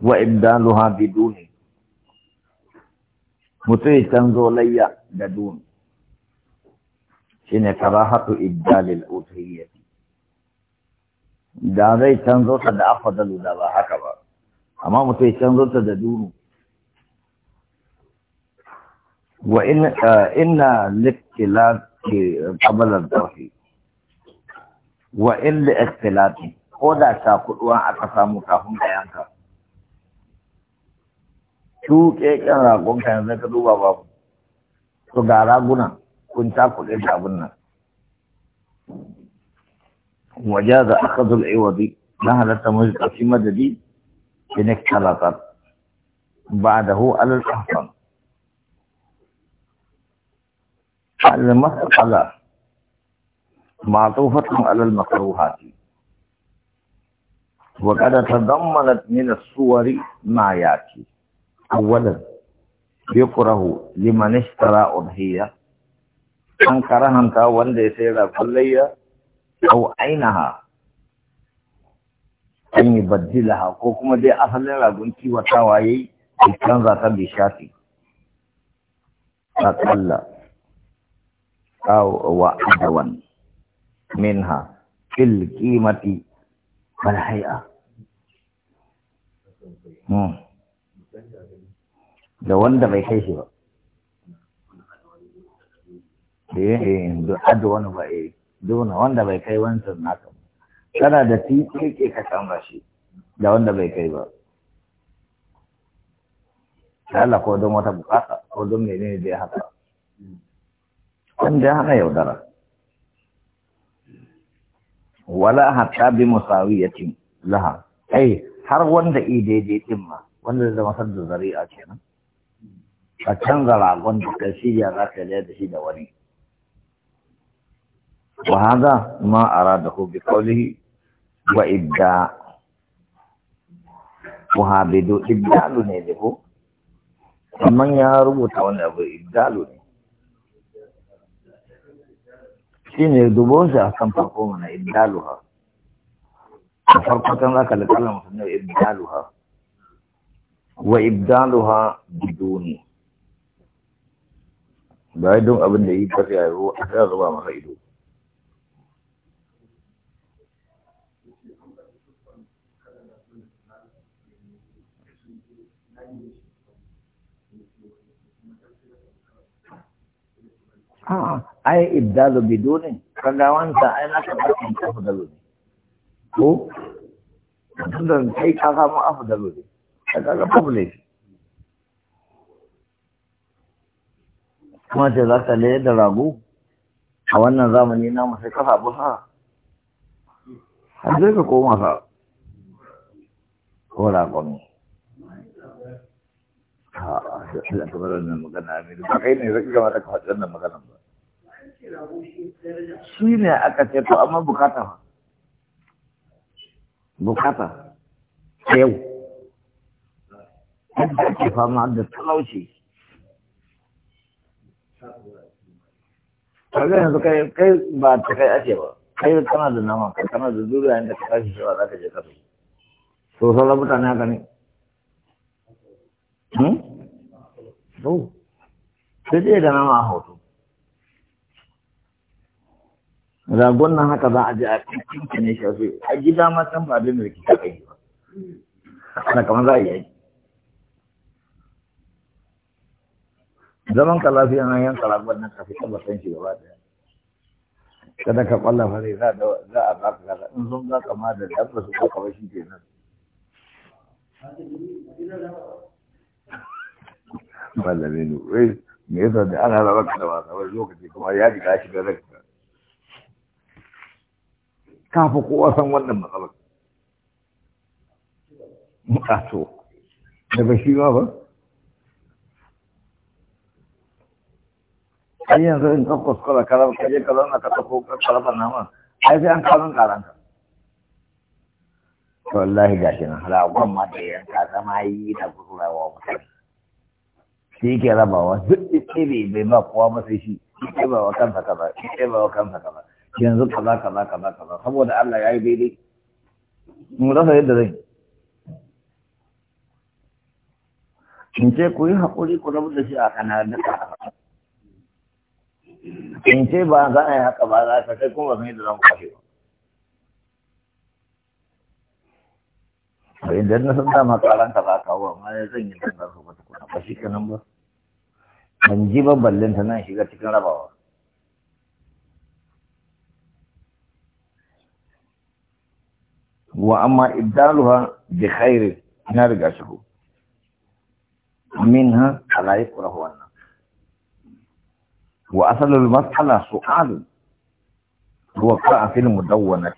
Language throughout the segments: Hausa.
wa ibdaluha biduni mutum ya canzo layya da duni shine karahatu ibdalil udhiyyati da zai canzo ta da afdalu da ba haka ba amma mutum ya canzo ta da dunu wa in inna liktilati qabla ad-dahi wa in li ikhtilati ko da ta kuduwa aka samu kafin da yanka tuƙe ƙyan ragon ka yanzu ka duba babu to ga raguna kun ta kuɗe da abin nan waje da aka zul iwadi na halatta mu ɗauki madadi in ikhtalatat بعده على الأحسن المسألة معطوفة على المكروهات وقد تضمنت من الصور ما ياتي أولا يكره لمن اشترى أضحية أن كرهنت وند يسير كلية أو عينها أن يبدلها كوكما دي أصل لغنتي وتاوايي canza ta bi shafi aƙalla wa adawan minha fil qimati wal hay'a da wanda bai kai shi ba eh eh da adawan ba eh dona wanda bai kai wancan naka kana da titi ke ka canza shi da wanda bai kai ba da Allah ko don wata bukata ko don menene da ya haka wanda ya hana yaudara wala hatta bi musawiyatin laha ai har wanda i daidai din ma wanda da masar da zari'a kenan a canza ragon da ka shirya za ka da shi da wani wa hada ma aradahu bi qawlihi wa ibda wa habidu ibdalu ne da ko amma ya rubuta wani abu ibdalu ne shi ne dubon shi a kan farko mana ibdalu ha a farko kan za ka likala mutum ne ibdalu ha wa ibdalu ha biduni ba don abin da yi fasi a yi a sai zuba masa ido a'a ai ibdalu biduni kaga wanda ai na ka bakin afdalu ne ko tunda kai ka samu afdalu ne kaga ga babu laifi kuma ce za ka laye da rago a wannan zamani na sai ka sabu sa har zai ka koma sa ko ragon ha da kamar wannan magana ne ba kai ne zai kamata ka faɗi wannan maganan ba shi ne aka ce to amma bukata fa bukata yau yadda ake fama da talauci kaga yanzu kai kai ba ta kai ake ba kai kana da nama kai kana da zuriya inda ka tashi shi za ka je kasu to sauran mutane haka ne to sai dai da nama a hoto ragon nan haka za a je a cikin ne shafi a gida ma san ba da rikki ta kai ba ana kamar za a yi zaman ka lafiya na yanka ragon nan ka fi tabbatar shi gaba daya kada ka kwalla fare za a baka kaza in sun za ka ma da dabba su ka ba shi kenan Malami ne, wai me yasa da ana raba ka da wasa wani lokaci kuma ya riga shi da ranka. Kafa kowa san wannan matsalar. A to, da ba shi ma ba? Ai yanzu in kan kuskura karar kaje ka zauna ka ɗauko karabar nama, ai sai an kawo karanka. Wallahi gashi nan, ragon ma da yanka zama yi na kuskurawa mutane. shi yake rabawa duk itsiri bai ba kowa ba sai shi shi ba wa kansa kaza shi ba wa kansa kaza yanzu kaza kaza kaza kaza saboda Allah ya yi daidai mu rasa yadda zai in ce ku yi haƙuri ku rabu da shi a kana da in ce ba za a yi haka ba za ka kai kuma mai da zan kwashe ba idan na san dama karan ka za ka kawo amma ya zan yi dangar su wata kuna ba shi kanan ba ban ji ba ballin ta nan shiga cikin rabawa wa amma ibdaluha bi khairin na riga shi منها على يكره النفس وأصل المسألة سؤال وقع في المدونة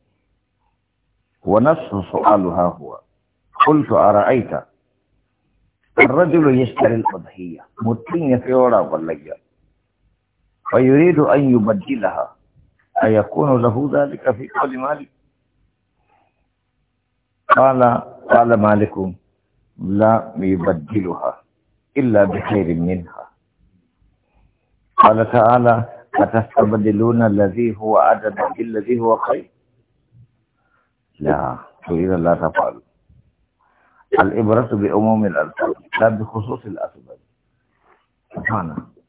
ونفس سؤالها هو قلت أرأيت الرجل يشتري الأضحية متين في وراء والليل ويريد أن يبدلها أيكون له ذلك في كل مال قال قال مالك لا يبدلها إلا بخير منها قال تعالى أتستبدلون الذي هو عدد بالذي هو خير لا إذا لا تفعل الإبرة بأموم الألفاظ لا بخصوص الأسباب سبحانه